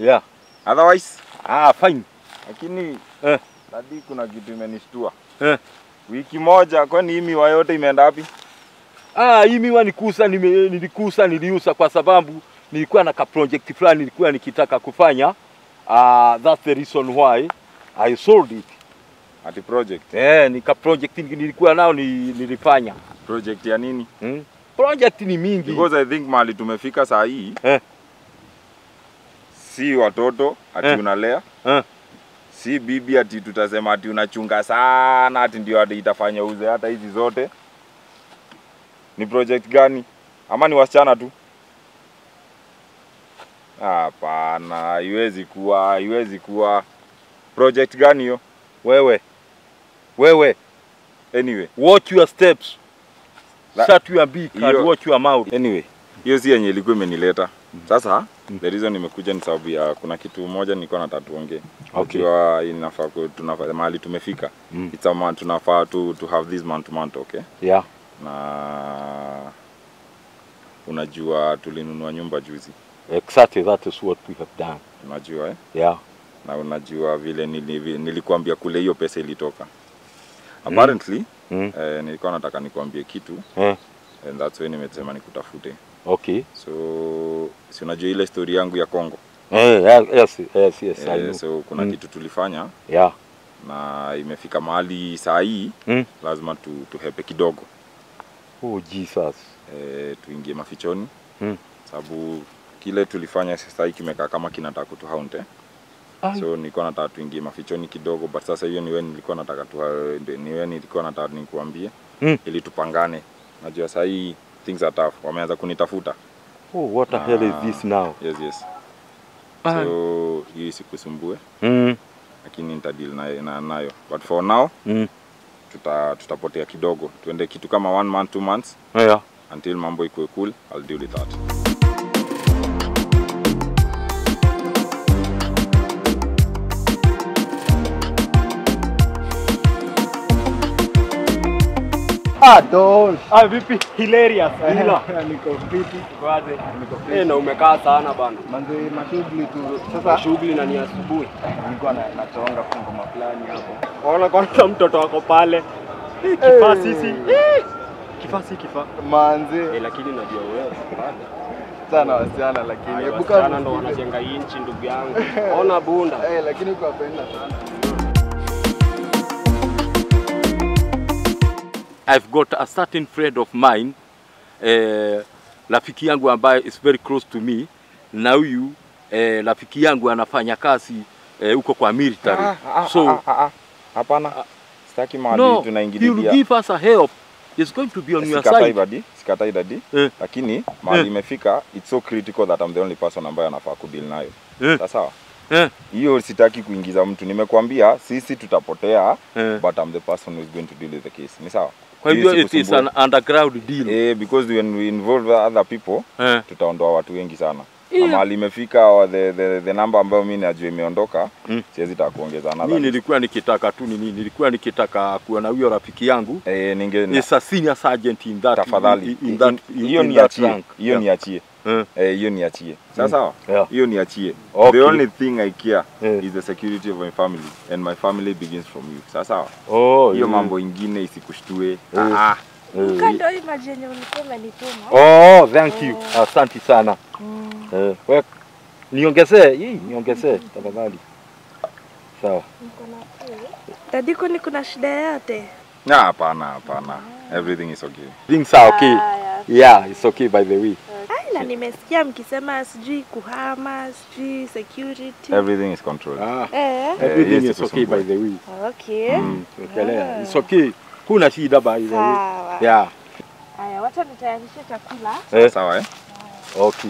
Yeah. Otherwise, Ah, fine. lakini Eh. dadi, kuna kitu imenishtua. Eh. Wiki moja, kwani hii miwa yote imeenda wapi? Ah, hii miwa nikusa nime, nilikusa niliusa kwa sababu nilikuwa na ka project fulani nilikuwa nikitaka kufanya. Ah, that's the reason why I sold it. Ati project. Eh, ni ka project nilikuwa nao ni, nilifanya. Project ya nini? Hmm? Project ni mingi. Because I think mahali tumefika saa hii Eh. si watoto ati Eh. unalea Eh. si bibi ati tutasema ati unachunga sana ati ndio ati itafanya uze hata hizi zote. Ni project gani? Ama ni wasichana tu? Hapana, haiwezi kuwa, haiwezi kuwa. Project gani hiyo? Wewe. Wewe, Anyway, watch your steps. La- Shut your beak and Hiyo- watch your mouth. anyway, hiyo si yenye ilikuwa imenileta. Sasa Mm. the reason nimekuja ni sababu ya kuna kitu moja nilikuwa nataka tuongee. Okay. Unajua inafaa ku- tunafaa mahali tumefika. Mm. It's a man, tunafaa to, to have this man to man okay? Yeah. Na unajua tulinunua nyumba juzi. Exactly that is what we have done. Unajua eh? Yeah. Na unajua vile nili, nilikuambia kule hiyo pesa ilitoka. Apparently Mm. eh, nilikuwa nataka nikuambie kitu Eh. and that's why nimesema nikutafute. Okay. So si unajua ile story yangu ya Kongo. Eh, yeah, yes, yes, yes, I Eh, know. so kuna Mm. kitu tulifanya Yeah. na imefika mahali saa hii Mm. lazima tu, tuhepe kidogo Oh Jesus. e, tuingie mafichoni Mm. sababu kile tulifanya sasa hii kimekaa kama kinataka kutuhaunt eh? Ai. so nilikuwa nataka tuingie mafichoni kidogo but sasa hiyo niwe nilikuwa nataka tu, niwe nilikuwa nataka nikuambie Mm. ili tupangane najua saa hii things are tough wameanza kunitafuta Oh, what the hell is Ah. this now? yes yes Ah. so hii sikusumbue Mm. lakini nitadeal nayo na, nayo but for now Mm. tuta, tutapotea kidogo tuende kitu kama one month two months Yeah. until mambo ikuwe cool I'll deal with that Ah, don't. Ah, vipi? Hilarious. Hila. Niko fiti. Kwaje? Niko Eh, fiti. na umekaa sana bana. Manze mashughuli tu. Sasa Shughuli na ni asubuhi. nilikuwa na nachonga ngoma fulani hapo. Ona kwanza mtoto wako pale. Eh, kifaa sisi. Eh, Kifaa si kifaa. Manze Eh, lakini najua wewe. bado. sana wasichana lakini Ay, hebu Wasichana kama ndo wanajenga hii nchi ndugu yangu. Ona bunda. Eh, lakini kwa penda sana. I've got a certain friend of mine eh, rafiki yangu ambaye is very close to me na huyu eh, rafiki yangu anafanya kazi eh, huko kwa military so hapana sitaki mahali no he will tunaingililia give us a help he's going to be on your sikatai side dadi sikatai dadi Eh. lakini mahali Eh. imefika it's so critical that I'm the only person ambaye anafaa kudeal nayo Eh. Sawa sawa eh, hiyo sitaki kuingiza mtu nimekwambia sisi tutapotea eh. but I'm the person who is going to deal with the case ni sawa kwa Hiyo hivyo it is sikusumbua. an underground deal eh, because when we involve other people eh. tutaondoa watu wengi sana Yeah. na mahali imefika wa- the, the, the number ambayo mi najua imeondoka Mm. siwezi taka kuongeza mi another nilikuwa nikitaka tu nini nilikuwa nikitaka kuwa na huyo rafiki yangu eh, ninge is a senior sergeant in that tafadhali in, in that in, hiyo in that niachie rank. hiyo yeah. niachie Eh. eh, hiyo niachie sawa sawa Yeah. hiyo niachie Okay. the only thing I care Eh. is the security of my family and my family begins from you sawa sawa Oh, hiyo yeah. mambo ingine isikushtue Eh. ah, ah. Eh, Kando hii maji yenye ulikuwa umenituma. Oh, thank you. Asante sana. Eh, we, niongezee hii, niongezee tafadhali. Sawa. Niko na kiu. Dadi, kwani kuna shida yoyote? Ah, hapana hapana everything is okay Things are okay. Haya. Yeah, it's okay by the way. Ai, na nimesikia mkisema sijui kuhama, sijui security. everything is controlled Ah, Eh, everything yes, is okay by the way. okay. Mm, ukielewa. It's okay. Kuna shida by the way. Sawa. Yeah. Haya, wacha nitayarishe chakula. Eh, sawa eh okay.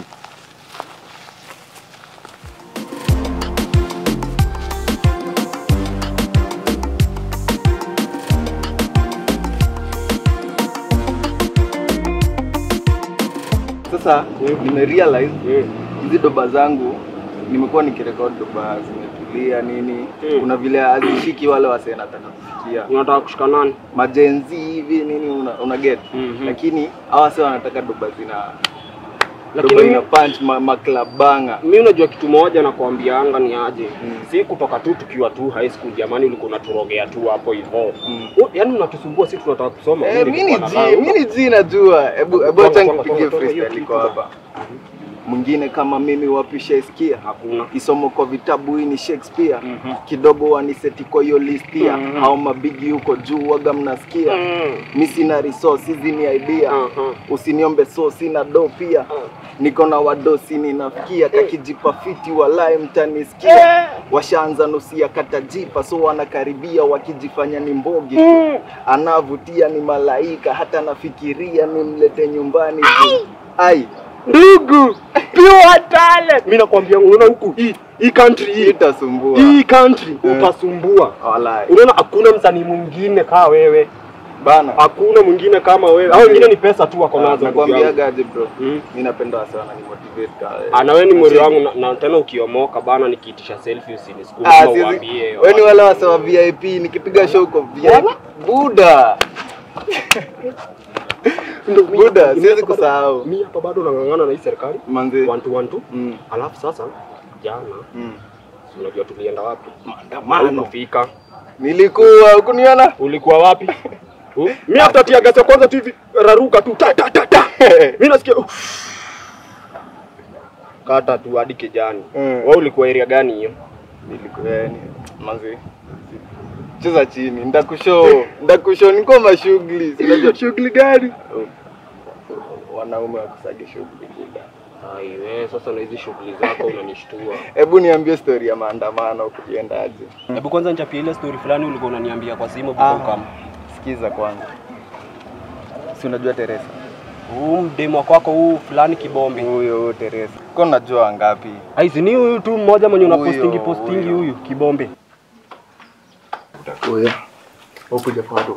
Sasa nimerealize hizi doba zangu nimekuwa nikirekodi doba zimetulia nini. Mm. Kuna vile hazishiki wale wasee nataka kufikia. Unataka kushika nani? Majenzi hivi nini una, una get. Mhm. Lakini hawa sasa wanataka doba zina Lakini doba mi- ina punch ma, maklabanga mi unajua kitu moja nakwambianga ni aje Mm. si kutoka tu tukiwa tu high school jamani ulikuwa unaturogea tu hapo hivyo Mm. U- yaani unatusumbua si tunataka kusoma Eh, Mimi mi ni nilikuwa G, nadhani- mi ni G najua. Hebu hebu Tonga, acha tonga, nikupigie tonga, tonga, hiyo freestyle iko kitu. hapa. Mwingine kama mimi wapisha iskia hakuna kisomo kwa vitabu hii ni Shakespeare Mhm. kidogo waniseti kwa hiyo list pia Mhm. hao mabigi huko juu waga mnasikia Mm. mi sina resource hizi ni idea Aha. usiniombe so sina do pia niko na wadosi ninafikia kakijipa fiti walai mtanisikia washaanza nusia katajipa so wanakaribia wakijifanya ni mbogi tu anavutia ni malaika hata nafikiria nimlete nyumbani tu. ai ndugu pure talent mi nakwambia unaona huku hii hii country hii itasumbua hii country Eh. utasumbua walai unaona hakuna msanii mwingine kaa wewe bana hakuna mwingine kama wewe hao wengine ni pesa tu wako nazo ndugu yangu. nakwambiagaje bro Mm. mi napenda sana ni motivate ka ana wewe ni mweri wangu na, na tena ukiomoka bana nikiitisha selfie usinisukume Ah, ah, siwezi- uambie wewe ni wale wasa wa VIP nikipiga show kwa VIP Buda Ndio, mi- Buda mi siwezi hapa bado- kusahau mi hapa bado nang'ang'ana na hii serikali manzi one to one to mm, alafu sasa jana mm. si unajua tulienda wapi maandamano Ukufika nilikuwa ukuniona ulikuwa wapi Uh, mi hata tia gasi ya kwanza tu hivi raruka tu ta ta ta ta mi nasikia uh. kata tu hadi kijani Mm. wewe ulikuwa area gani hiyo nilikuwa yani manzi cheza chini ndakushow ndakushow niko mashughuli sinajua shughuli gani wanaume wakusage shughuli Buda aiwe sasa na hizi shughuli zako unanishtua hebu niambie story ya maandamano kuliendaje hebu kwanza nichapie ile story fulani ulikuwa unaniambia kwa simu Ah. before kama sikiza kwanza si unajua Teresa huu mdemo kwako huu fulani kibombe huyo huyo Teresa ko unajua ngapi aizi ni huyu tu mmoja mwenye Huyo, unapostingi postingi huyo. huyu kibombe huyo ukuja bado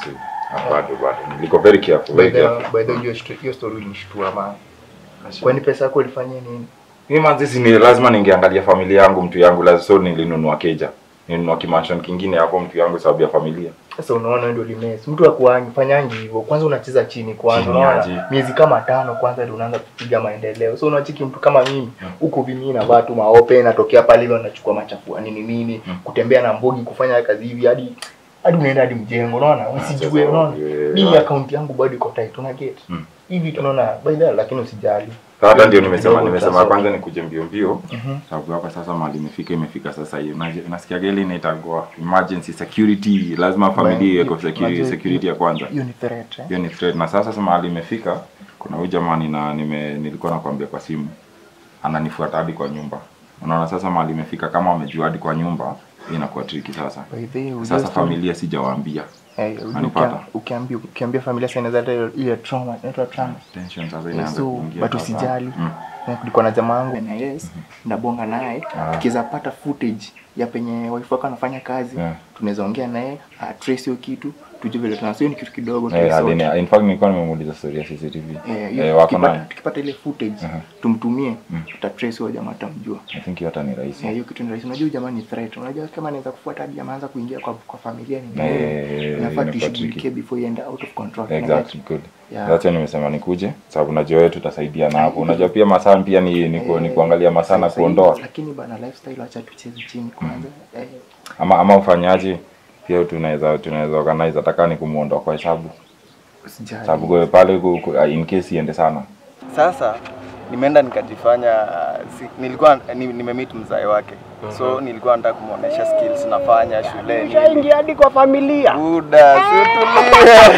bado bado niko very careful very careful By the way, hiyo sto- hiyo story ulinishtua man. Kwani pesa yako ilifanyia nini? mimi manzi si ni lazima ningeangalia familia yangu mtu yangu lazima so nilinunua keja nilinunua kimansion kingine hapo mtu yangu sababu ya familia Sasa unaona ndio limes. Mtu akuangi fanyangi hivyo. Kwanza unacheza chini kwanza. Chini Unaona? aje. Miezi kama tano kwanza ndio unaanza kupiga maendeleo. So unachiki mtu kama mimi huko vimi na watu maope natokea pale hivyo anachukua machafua nini nini, Mm. kutembea na mbogi kufanya kazi hivi hadi hadi unaenda hadi mjengo unaona? Usijue sasa, unaona? eh, Hii eh, account yangu bado iko tight una get. Mm. Hivi tunaona by the way, lakini usijali. Sasa hata ndio nimesema Kidogo nimesema utasoma. kwanza nikuje mbio mbio Mhm. sababu hapa sasa mali imefika imefika sasa hiyo Unaje- nasikia geli inaitagwa emergency security lazima familia iweko security Unajua- security ya kwanza Hiyo ni threat. eh? hiyo ni threat na sasa sasa mahali imefika kuna huyu jamani na nime nilikuwa nakwambia kwa simu ananifuata hadi kwa nyumba unaona sasa mahali imefika kama wamejua hadi kwa nyumba hii inakuwa triki sasa By the way, ujue sasa story- familia sijawaambia Eh, ujue Unanipata? ukia- ukiambia ukiambia familia sasa inaweza leta ile trauma, inaitwa trauma. tension sasa Eh, inaanza so kuingia but sasa. usijali mm. Na kulikuwa na jamaa wangu na yes ndabonga naye Ah. tukiweza pata footage ya penye wife wako anafanya kazi Yeah. tunaweza ongea naye uh, trace hiyo kitu tujue vile tuna sio ni kitu kidogo Eh, tuisort. alini- in fact nilikuwa nimemuuliza story ya CCTV Eh, hiyo eh, wako tukipata, nayo tukipata ile footage Aha. tumtumie Mm. tutatrace huyo jamaa tutamjua I think hiyo hata ni rahisi Eh, hiyo kitu ni rahisi unajua huyu jamaa ni threat unajua kama anaweza kufuata hadi ameanza kuingia kwa, kwa familia ni Eh, nini eh, inafaa inakuwa tuishughulikie tricky. before iende out of control exactly good Yeah. That's why nimesema nikuje sababu najua wewe tutasaidiana hapo unajua pia masaa pia ni, ni, ku, ni kuangalia masaa na Sasa kuondoa hivyo, lakini bana lifestyle acha tucheze chini kwanza eh, ama ama ufanyaje pia tunaweza tunaweza organize ataka ni kumuondoa kwa hesabu usijali sababu kwa pale ku, ku, in case iende sana sasa nimeenda nikajifanya si, nilikuwa ni, nimemeet mzae wake so nilikuwa nataka kumuonesha skills nafanya shuleni Ushaingia hadi kwa familia buda siutulie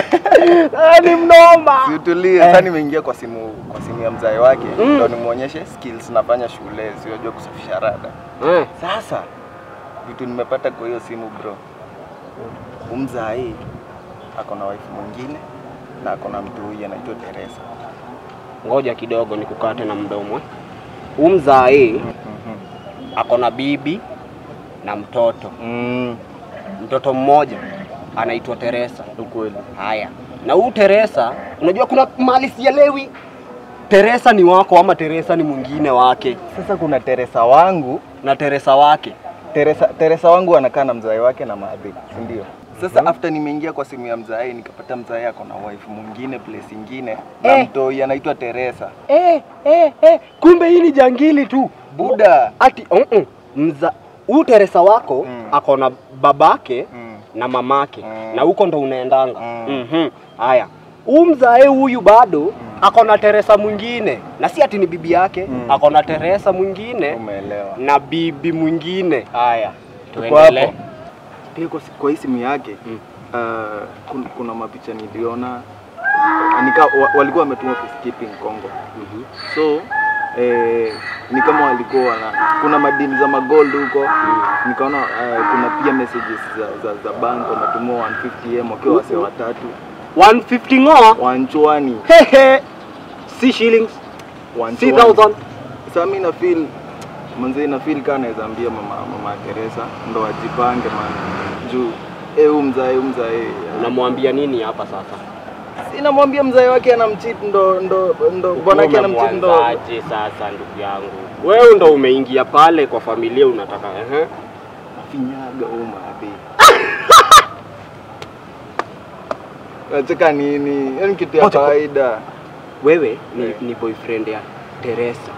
ni mnoma siutulie sasa nimeingia kwa simu kwa simu ya mzae wake ndo nimuonyeshe skills nafanya shule siojua kusafisha rada eh. sasa vitu nimepata kwa hiyo simu bro umzai ako na wife mwingine na ako na mtu huyu anaitwa Teresa ngoja kidogo nikukate na mdomo umzae ako na bibi na mtoto mm, mtoto mmoja anaitwa Teresa ukweli haya na huu Teresa unajua kuna mali sielewi Teresa ni wako ama Teresa ni mwingine wake sasa kuna Teresa wangu na Teresa wake Teresa, Teresa wangu anakaa na mzae wake na maadhi, si ndio? Sasa after nimeingia kwa simu ya mzae nikapata mzae ako na wife mwingine place ingine na Eh. mtoi anaitwa Teresa. Eh, eh, eh, kumbe hii ni jangili tu. Buda. Ati uh -uh. mza huu Teresa wako Mm. ako na babake Mm. na mamake Mm. na huko ndo unaendanga. Mm. Mhm. Haya. Huu mzae huyu bado ako na Teresa mwingine na si ati ni bibi yake, Mm. ako na Teresa mwingine Umeelewa? na bibi mwingine. Haya. Tuko Tuendelee. hapo. Pia kwa, kwa hii simu yake Mm. uh, kuna, kuna mapicha niliona nika, wa, walikuwa wametuma peacekeeping Congo Mhm. so eh, ni kama walikuwa wana kuna madini za magold huko nikaona uh, kuna pia messages za, za, za bank wametumua 150m wakiwa wase watatu 150 ngoa. wanchwani Hehe. Si shillings, si wanchwani thousand. sasa mimi na feel manze na feel kana naweza ambia mama mama Teresa ndo ajipange man juu eh huyu mzae huyu mzae Unamwambia nini hapa sasa? sinamwambia mzae wake anamcheat ndo ndo ndo bwana yake anamcheat ndo Umemwanzaje sasa ndugu yangu? Wewe ndo umeingia pale kwa familia unataka ehe. finyaga huyu maadhi Unacheka nini? Hiyo ni kitu ya Ngoja, kawaida. Wewe ni, Eh. ni boyfriend ya Teresa.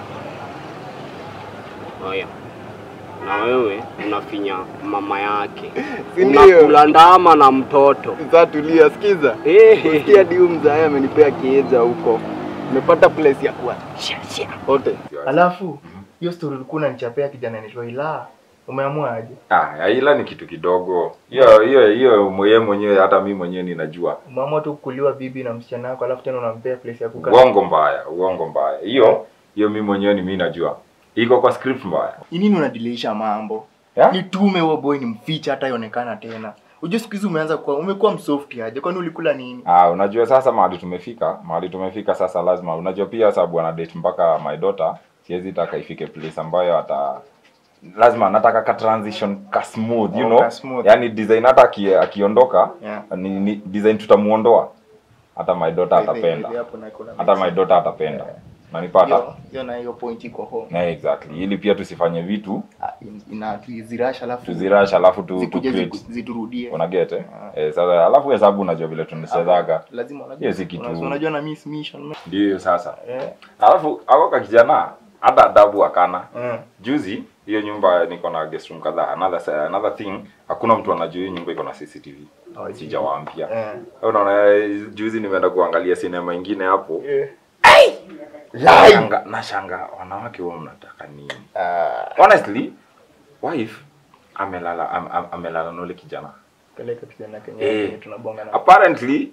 Haya. Na wewe unafinya mama yake. Si ndio? Unakula ndama na mtoto. Sasa tulia, sikiza. Eh. Sikia hadi huyu mzae amenipea kieja huko. Nimepata place ya kuwa. Shia shia. Wote. Alafu hiyo story ulikuwa unanichapea kijana anaitwa Ila. Umeamua aje? Ah, ila ni kitu kidogo. Hiyo hiyo hiyo mwenyewe mwenyewe hata mimi mwenyewe ninajua. Umeamua tu kuliwa bibi na msichana wako alafu tena unampea place ya kukaa. Uongo mbaya, uongo mbaya. Hiyo hiyo mimi mwenyewe ni mimi najua. Iko kwa script mbaya. Ni nini unadilisha mambo? Yeah? Nitume huo boy ni mficha hata ionekana tena. Unajua siku hizi umeanza kuwa umekuwa msoft aje? Kwani ulikula nini? Ah, unajua sasa mahali tumefika, mahali tumefika sasa lazima unajua pia sababu ana date mpaka my daughter, siwezi taka ifike place ambayo ata lazima nataka ka transition ka smooth, you Oh, know. ka smooth. Yaani design hata aki, akiondoka Yeah. ni, ni design tutamuondoa. Hata my daughter Hivi- atapenda. hivi hapo na kuna Hata my mix. daughter atapenda. Nanipata? Hiyo- Hiyo na hiyo point iko home. Na exactly. Ili pia tusifanye vitu Ah, in- ina tuzirasha alafu tuzirash alafu tu, tu zikuje create. ziku- ziturudie. Una get eh? Eh, sasa alafu hesabu unajua vile tunachezaga. Lazima unajua. Hiyo si kitu. Unajua- Unajua na miss mission. Ndio hiyo sasa. Eh. Alafu akoka kijana hata adabu akana. Mm. Juzi hiyo nyumba niko na guest room kadhaa. Another another thing, hakuna mtu anajua hiyo nyumba iko na CCTV. Oh, Sijawaambia. Eh. Unaona eh, juzi nimeenda kuangalia sinema ingine hapo. Eh. Nashanga nashanga wanawake wao mnataka nini? Ah, Honestly, wife amelala am, am, amelala na ule kijana. peleka kijana Kenya Eh. Kenya tunabonga na. Apparently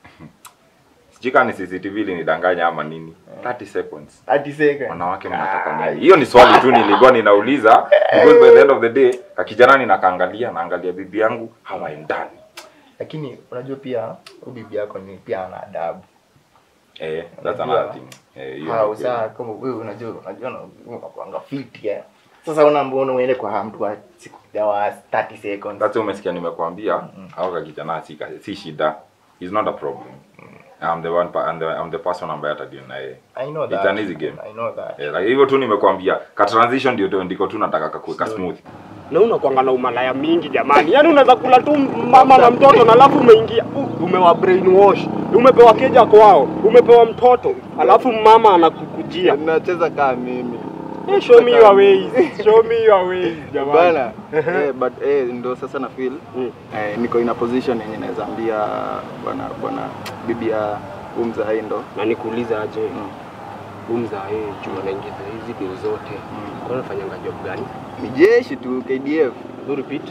sijui kama ni CCTV ilinidanganya ama nini. 30 seconds. Hadi seka. wanawake mnataka nini? Hiyo ni swali tu nilikuwa ninauliza because by the end of the day kakijana ninakaangalia naangalia bibi yangu hawaendani. Lakini unajua pia huyu bibi yako ni pia ana adabu. Eh, that's Unajua, another thing. Eh, hiyo Hao ni kweli. saa kama wewe unajua unajua na- unakuanga fit ya. Sasa una mbona uende kwa mtu wa siku ya wa 30 seconds. That's why umesikia nimekuambia au kakijana si si shida. It's not a problem. I'm the one pa- I'm the, I'm the person ambaye atadeal na yeye. I know It's that. an easy game. I know that. Eh, like hivyo tu nimekuambia ka transition ndio ndiko tu nataka kakuweka smooth. Na unakuanga na umalaya mingi jamani. Yaani unaweza kula tu mama na mtoto na alafu umeingia u- umewa brainwash. Umepewa keja kwao, umepewa mtoto, alafu mama anakukujia. Nacheza kama mimi. Eh, show me your ways. Show me your ways jamani. Bana. eh, but eh, ndo sasa na feel Mm. eh, niko in a position yenye naweza ambia bwana bwana bibi ya huyu mzae ndo Na nikuulize aje, Mm. huyu mzae juu anaingiza hizi bill zote. Kwa anafanyanga job gani? ni jeshi tu KDF. Do repeat.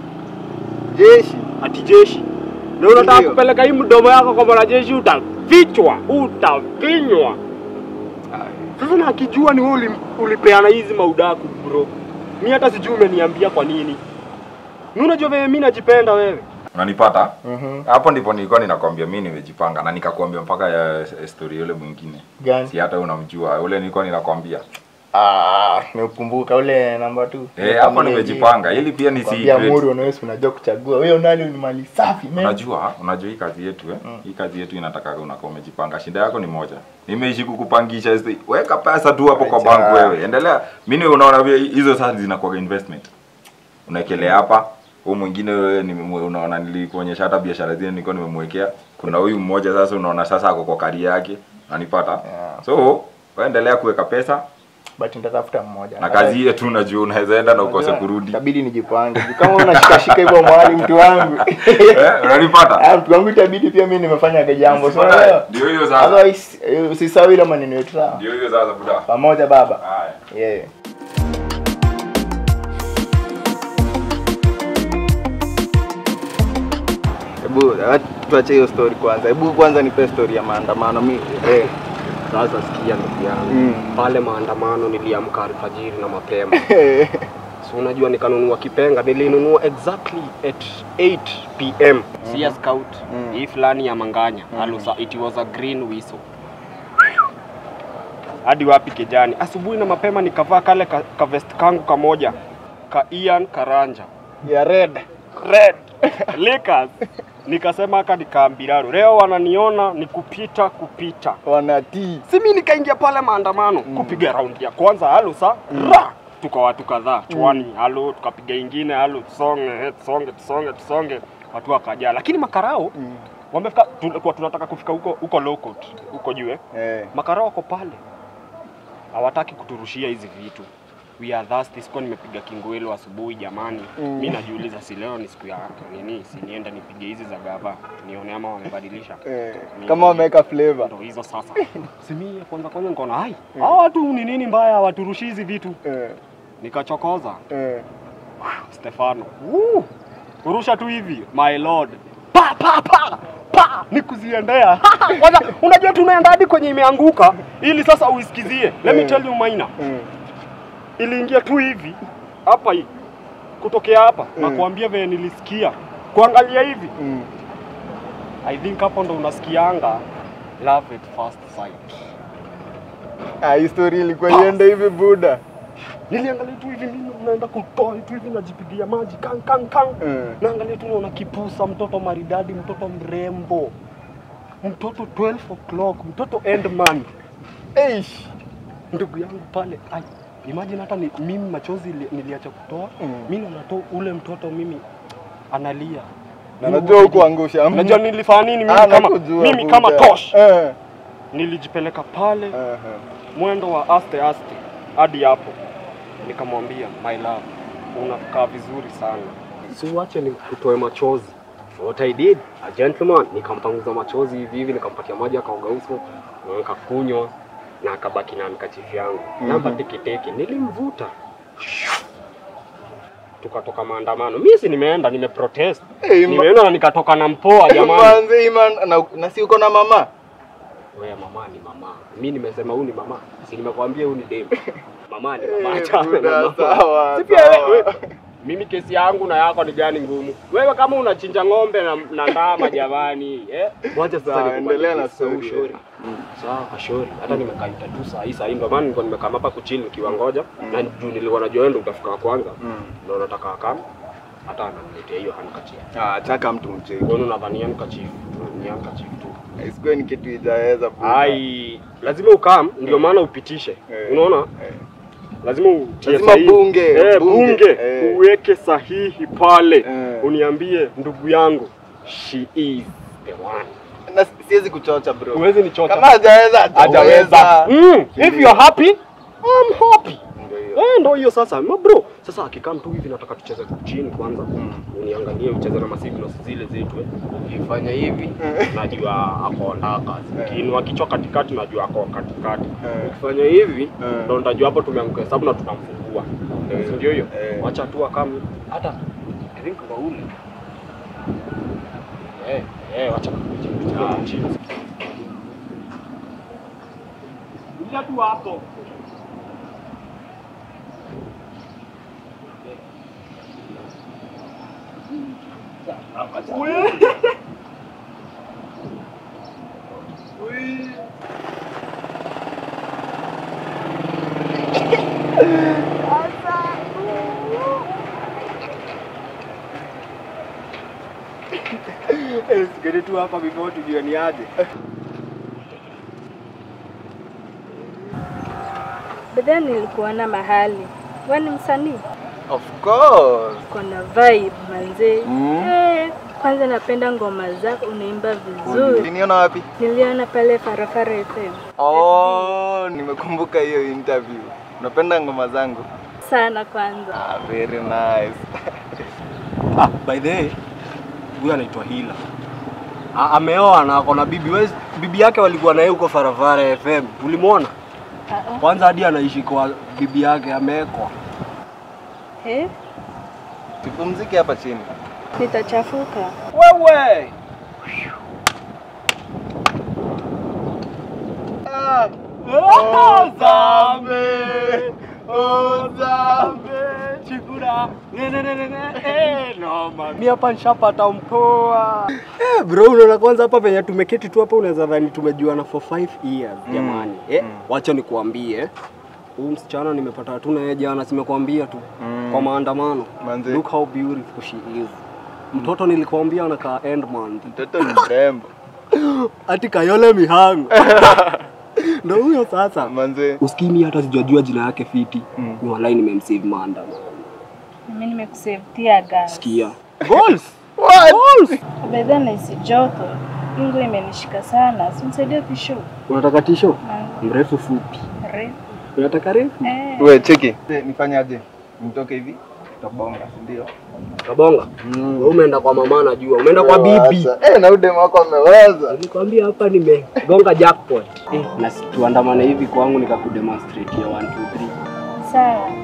Jeshi. Ati jeshi. Na unataka Ndio. kupeleka hii mdomo yako kwa mwanajeshi utafichwa, utafinywa. Sasa na akijua ni wewe uli- ulipeana hizi maudaku bro. Mi hata sijui umeniambia kwa nini. Mi unajua vile mi najipenda wewe. Unanipata? Mhm. Hapo ndipo nilikuwa ninakwambia mimi nimejipanga na nikakwambia mpaka ya story yule mwingine. Gani? Si hata unamjua. Ule nilikuwa ninakwambia. Ah, nimekumbuka ule namba 2. Eh, hapo nimejipanga ili pia nisi Kwambia Muri unaweza unajua kuchagua. Wewe nani ni mali safi man. Unajua, unajua hii kazi yetu eh? Hii kazi yetu inataka unakuwa umejipanga. Shida yako ni moja. Nimeishi kukupangisha hizi. Weka pesa tu hapo kwa Acha. bank wewe. Endelea. Mimi unaona vile hizo sasa zinakuwa investment. unaekelea hapa huu mwingine wewe nimemwe- unaona nilikuonyesha hata biashara zile nilikuwa nimemwekea kuna huyu mmoja sasa unaona sasa ako kwa kari yake nanipata Yeah. so waendelea kuweka pesa but nitatafuta mmoja na kazi hiyo tu unajua unaweza enda na ukose kurudi itabidi nijipange Juu kama unashikashika hivyo mwali mtu wangu Eh, unanipata Ah, mtu wangu itabidi pia mimi nimefanyaga jambo so Baadaye, unaelewa? ndio hiyo sasa otherwise eh, usisahau ile maneno yetu sawa ndio hiyo sasa buda pamoja baba haya yeah. Hebu eh, tuache hiyo story kwanza. Hebu kwanza nipe story ya maandamano mi eh. Sasa sikia ndugu yangu Mm. pale maandamano niliamka alfajiri na mapema so unajua nikanunua kipenga nilinunua exactly at 8 pm si ya scout Mhm. hii fulani ya manganya alusa it was a green whistle hadi wapi kijani asubuhi na mapema nikavaa kale ka, ka vest kangu kamoja ka Ian Karanja ya red. red Lakers nikasema haka nikaambiraro leo wananiona ni kupita kupita Wanatii. si mi nikaingia pale maandamano kupiga raundi ya kwanza halo sa ra tuka watu kadhaa chwani halo tukapiga ingine halo tusonge eh, tusonge tusonge tusonge watu wakajaa lakini makarao Mm. wamefika tulikuwa tunataka kufika huko huko Lokot huko juu eh Eh. makarao wako pale hawataki kuturushia hizi vitu we are thirsty sikuwa nimepiga kingwelo asubuhi jamani Mm. mi najiuliza si leo ni siku ya nini si nienda nipige hizi za gava nione ama wamebadilisha Eh. Ni- Kama wameweka flavor. ndo hizo sasa simi kwanza kwanza nikaona hai hawa watu ni nini mbaya waturushi hizi vitu Eh. nikachokoza Eh. Stefano Woo! kurusha tu hivi my lord pa pa pa pa ni kuziendea kwanza unajua tunaenda hadi kwenye imeanguka ili sasa uisikizie let me Eh. tell you maina Mm. iliingia tu hivi hapa hii kutokea hapa na Mm. kuambia venye nilisikia kuangalia hivi Mm. i think hapo ndo unasikianga love at first sight Ah, hii story ilikuwa iende hivi buda. niliangalia tu hivi mimi naenda kutoa tu hivi najipigia maji kan kan kan Eh. naangalia tu naona kipusa mtoto maridadi mtoto mrembo mtoto 12 o'clock mtoto endman Eish. ndugu yangu pale ai imagine hata ni, mimi machozi ili- niliacha kutoa Mm. mimi nato ule mtoto mimi analia Na Mimi najua huwa huko angusha. mtu. Unajua nilifanya nini mimi Ah, kama nakujua, mimi buda. kama tosh Eh. nilijipeleka pale Eh. mwendo wa aste aste hadi hapo nikamwambia my love unakaa vizuri sana si uache ni kutoe machozi what I did a gentleman nikampanguza machozi hivi hivi nikampatia maji akaoga uso na nikakunywa na akabaki na mkachifu yangu Mhm. namba teketeke nilimvuta tukatoka maandamano mimi si nimeenda nimeprotest Eh, ma- nimeenda na nikatoka na mpoa jamani Manze iman na, na si uko na mama? Wewe mama ni mama. Mimi nimesema huyu ni mama. Si nimekwambia huyu ni dem. Mama ni mama. Eh, Achana na buda, mama. sawa, Si pia sawa. wewe. Mimi kesi yangu na yako ni gani ngumu? Wewe kama unachinja ng'ombe na, na ndama jamani, eh? Wacha sasa Sawa, nikubali endelea na kesi, story. ushauri. Sawa, kashori. Hata nimekaita tu saa hii saa hii ndio maana nilikuwa nimekaa hapa kuchill nikiwa ngoja na juu nilikuwa najua wewe ndio utafika wa kwanza. Mm. Ndio nataka akam. Hata ananiletea hiyo handkerchief. Ah, chaka mtu mcheki. Wewe unadhani handkerchief tu, ni handkerchief tu. Isikuwe ni kitu ijaweza buda. Ai, lazima ukam, ndio maana upitishe. Eh. Unaona? Eh. Lazima utie Lazima sahihi. bunge, eh, bunge, bunge, eh. uweke sahihi pale. Eh. Uniambie ndugu yangu, she is the one. Na siwezi kuchocha bro. Huwezi nichota. Kama hajaweza hajaweza. hajaweza. Mm, if you are happy, I'm happy. Ndio hiyo. Eh, ndo hiyo sasa. Ma bro, sasa akikaa tu hivi nataka tucheze chini kwanza. Uniangalie ucheze na masignals zile zetu eh. Ukifanya hivi najua ako ndaka. Ukiinua kichwa katikati najua ako katikati. Eh. Ukifanya hivi Eh. ndo nitajua hapo tumeanguka hesabu na tunamfungua. Eh. Si ndio hiyo? Eh. Wacha tu akam hata I think Raul. Eh, eh, wacha kuja chini. Kuja tu hapo. Eh, sikeni tu hapa before tujue ni aje. Baadaye nilikuona mahali. Wewe ni msanii? Of course. Kona vibe manze. Mm. Eh, kwanza napenda ngoma zako unaimba vizuri. Uliniona wapi? Niliona pale Farafara FM. Oh, nimekumbuka hiyo interview. Unapenda ngoma zangu? Sana kwanza. Ah, very nice. Ah, by the way, huyu anaitwa Hila. A- Ameoa na ako na bibi. Wewe bibi yake walikuwa naye huko Faravara FM. Ulimwona? Ah, Kwanza hadi anaishi kwa bibi yake amewekwa. eh, Tupumzike hapa chini. nitachafuka. Wewe! Ozambe, ozambe, chikura, ne ne ne ne ne, eh, no man. Mimi hapa nishapata mpoa. Eh, bro, unaona kwanza hapa venye tumeketi tu hapa unaweza dhani tumejuana for 5 years jamani. Eh, wacha nikuambie. Huyu msichana nimepata tu na yeye jana, simekwambia tu kwa maandamano. Manze. Look how beautiful she is. Mtoto nilikwambia anakaa Endman. Mtoto ni mrembo. Ati Kayole Mihango. Ndo huyo sasa. Manze. Usikimi hata sijajua jina yake fiti. Mm. Ni wallahi nimemsave maandamano. Mimi nimekusave tear gas. Sikia. Goals. Bedha naisi joto. Ingo imenishika sana. Simsaidia tisho. Unataka tisho? Na Mrefu fupi. refu. Unataka refu? Eh. We cheki. Nifanyaje? Nitoke hivi? Tutabonga, si ndio? Kabonga. Wewe umeenda kwa mama najua. Umeenda kwa bibi. Eh, na udem wako ameweza. Nilikwambia hapa nimegonga jackpot. Eh, na si- tuandamane hivi kwangu nikakudemonstrate ya 1 2 3. Sawa.